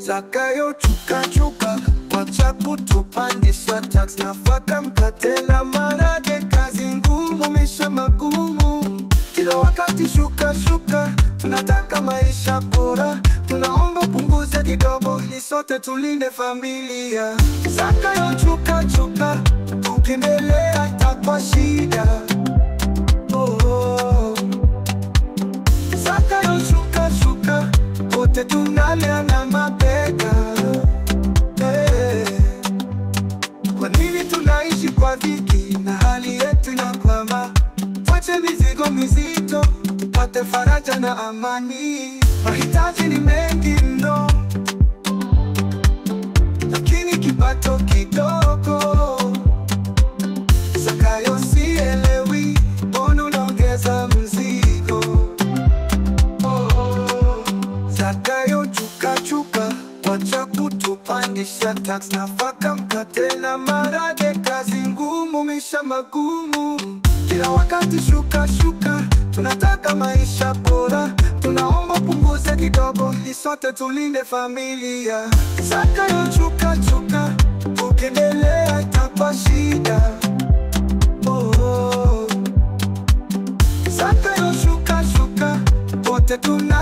Zakayo chuka chuka, wacha kutupandisha tax, nafaka, mkate na maharage, kazi ngumu, maisha magumu, kila wakati shuka shuka, tunataka maisha bora, tunaomba punguze kidogo, ili sote tulinde familia. Zakayo chuka chuka, tukiendelea itakuwa shida. Oh, oh. Zakayo shuka shuka, wote tunaleana mabega. Eh, Kwa nini tunaishi kwa dhiki na hali yetu inakwama? Wache mizigo mizito, tupate faraja na amani. Mahitaji ni mengi mno, lakini kipato kidogo. Zakayo sielewi, mbona unaongeza mzigo? Zakayo chuka chuka, wacha kutupandisha tax, nafaka, mkate na maharage, kazi ngumu, maisha magumu, kila wakati shuka shuka, tunataka maisha bora, tunaomba punguze kidogo, ili sote tulinde familia. Zakayo chuka chuka, ukiendelea itakuwa shida. Oh, oh. Zakayo shuka shuka, wote tuna